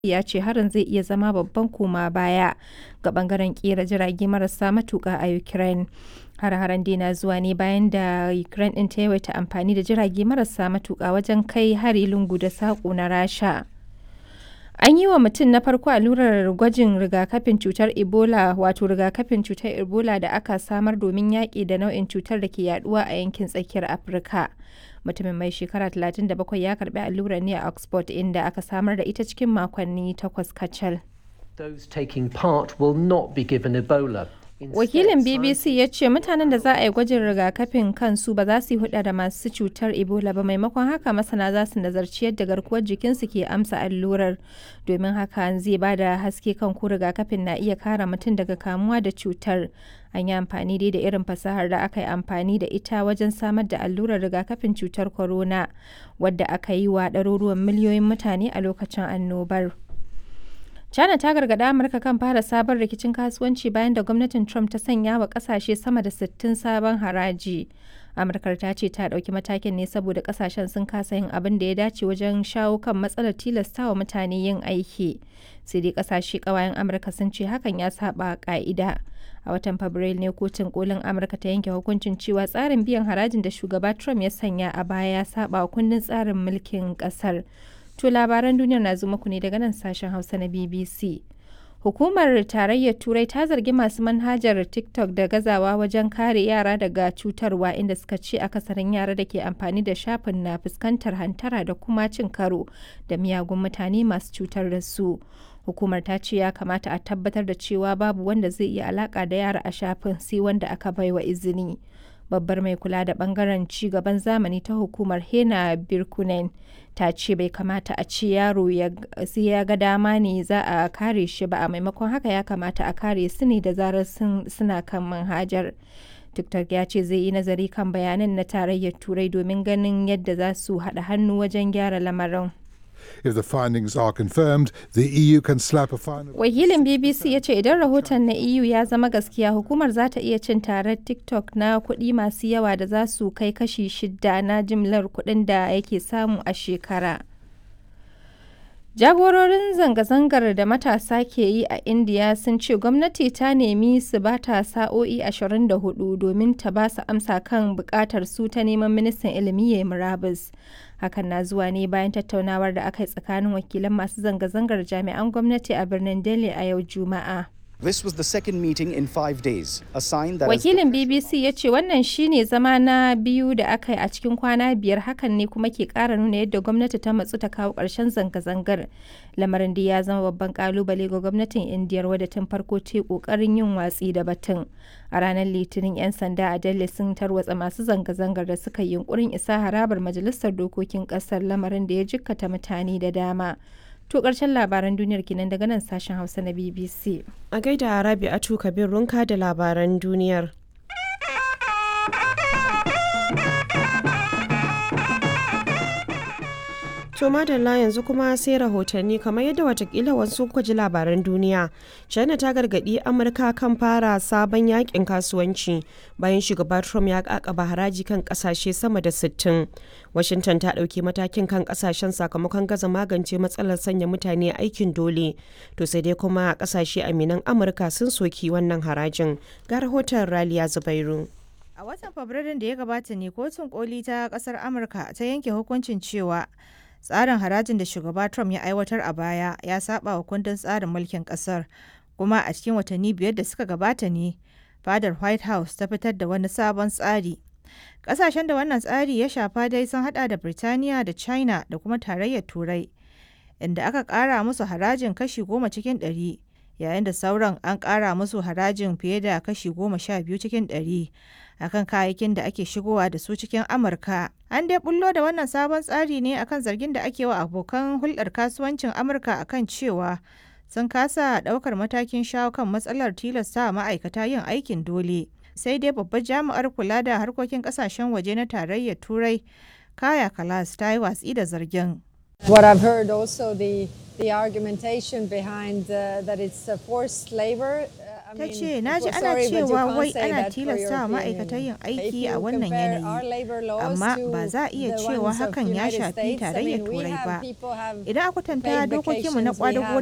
ya ce harin zai iya zama babban koma baya ga bangaren kera jirage marasa matuka a Ukraine. Har-haren dai na zuwa ne bayan da Ukraine ɗin ta yawaita amfani da jirage marasa matuka wajen kai hari lungu da saƙo na Rasha. An yi wa mutum na farko allurar gwajin rigakafin cutar Ebola wato rigakafin cutar Ebola da aka samar domin yaƙi da nau'in cutar da ke yaduwa a yankin tsakiyar Afirka. Mutumin mai shekara 37 ya karbi allurar ne a Oxford inda aka samar da ita cikin makonni takwas kacal. Those taking part will not be given Ebola. Wakilin BBC ya ce mutanen da za a yi gwajin rigakafin kansu ba za su yi huda da masu cutar Ebola ba maimakon haka masana za su nazarci yadda garkuwar jikinsu ke amsa allurar domin haka zai ba da haske kan ko rigakafin na iya kare mutum daga kamuwa da cutar. An yi amfani dai da irin fasahar da aka yi amfani da ita wajen samar da allurar rigakafin cutar corona wadda aka yi wa ɗaruruwan miliyoyin mutane a lokacin annobar. China ta gargaɗi Amurka kan fara sabon rikicin kasuwanci bayan da gwamnatin Trump ta sanya wa ƙasashe sama da 60 sabon haraji. Amurkar ta ce ta ɗauki matakin ne saboda ƙasashen sun kasa yin abin da ya dace wajen shawo kan matsalar tilastawa mutane yin aiki. Sai dai ƙasashe ƙawayen Amurka sun ce hakan ya saba ƙa'ida. A watan Fabrairu ne kotun kolin Amurka ta yanke hukuncin cewa tsarin biyan harajin da shugaba Trump ya sanya a baya ya saba kundin tsarin mulkin ƙasar. To labaran duniyar na zo muku ne daga nan sashen Hausa na BBC. Hukumar Tarayyar Turai ta zargi masu manhajar TikTok da gazawa wajen kare yara daga cutarwa inda suka ce akasarin yara da ke amfani da shafin na fuskantar hantara da kuma cin karo da miyagun mutane masu cutar da su. Hukumar ta ce ya kamata a tabbatar da cewa babu wanda zai iya alaka da yara a shafin sai wanda aka baiwa izini. babbar mai kula da bangaren ci gaban zamani ta hukumar hena birkunen ta ce bai kamata a ce yaro sai ya ga dama ne za a kare shi ba a maimakon haka ya kamata a kare su ne da zarar suna kan manhajar tiktok ya ce zai yi nazari kan bayanan na tarayyar turai domin ganin yadda za su haɗa hannu wajen gyara lamarin If the findings are confirmed, the EU can slap a fine. Wakilin BBC ya ce idan rahoton na EU ya zama gaskiya hukumar za ta iya cin tarar TikTok na kuɗi masu yawa da za su kai kashi shida na jimlar kuɗin da yake samu a shekara. Jagororin zanga-zangar da matasa ke yi a Indiya sun ce gwamnati ta nemi su ba ta sa'o'i 24 domin ta ba su amsa kan bukatar su ta neman ministan ilimi ya murabus. Hakan na zuwa ne bayan tattaunawar da aka yi tsakanin wakilan masu zanga-zangar jami'an gwamnati a birnin Delhi a yau Juma'a. This was the second meeting in five days, a sign that Wakilin BBC ya ce wannan shine zama na biyu da aka yi a cikin kwana biyar hakan ne kuma ke ƙara nuna yadda gwamnati ta matsu ta kawo ƙarshen zanga-zangar. Lamarin da ya zama babban ƙalubale ga gwamnatin Indiyar wadda tun farko ta ƙoƙarin yin watsi da batun. A ranar Litinin 'yan sanda a Delhi sun tarwatsa masu zanga-zangar da suka yi yunkurin isa harabar Majalisar Dokokin ƙasar lamarin da ya jikkata mutane da dama. To ƙarshen labaran duniyar kenan daga nan sashen Hausa na BBC. A gaida Rabi'atu Kabir Runka da labaran duniyar. To madalla yanzu kuma sai rahotanni kamar yadda watakila wasu kuka ji labaran duniya. China ta gargadi Amurka kan fara sabon yakin kasuwanci bayan shugaba Trump ya kakaba haraji kan kasashe sama da 60. Washington ta ɗauki matakin kan kasashen sakamakon gaza magance matsalar sanya mutane aikin dole. To sai dai kuma kasashe aminan Amurka sun soki wannan harajin. Ga rahoton Raliya Zubairu. A watan Fabrairun da ya gabata ne kotun koli ta kasar Amurka ta yanke hukuncin cewa tsarin harajin da shugaba Trump ya aiwatar a baya ya saba wa kundin tsarin mulkin kasar kuma a cikin watanni biyar da suka gabata ne fadar White House ta fitar da wani sabon tsari. Kasashen da wannan tsari ya shafa dai sun hada da Birtaniya da China da kuma tarayyar Turai inda aka kara musu harajin kashi goma cikin ɗari yayin da sauran an kara musu harajin fiye da kashi goma sha biyu cikin ɗari akan kayayyakin da ake shigowa da su cikin Amurka. An dai bullo da wannan sabon tsari ne akan zargin da ake wa abokan hulɗar kasuwancin Amurka akan cewa sun kasa ɗaukar matakin shawo kan matsalar tilasta ma'aikata yin aikin dole. Sai dai babbar jami'ar kula da harkokin ƙasashen waje na tarayyar Turai, Kaya Kalas ta yi watsi da zargin. What I've heard also the the argumentation behind uh, that it's uh, forced labor. Uh, Ta ce, "Na ji ana cewa wai ana tilasta wa ma'aikata yin aiki a wannan yanayi, amma ba za a iya cewa hakan ya shafi tarayyar Turai ba. Idan a kwatanta dokokinmu na ƙwadago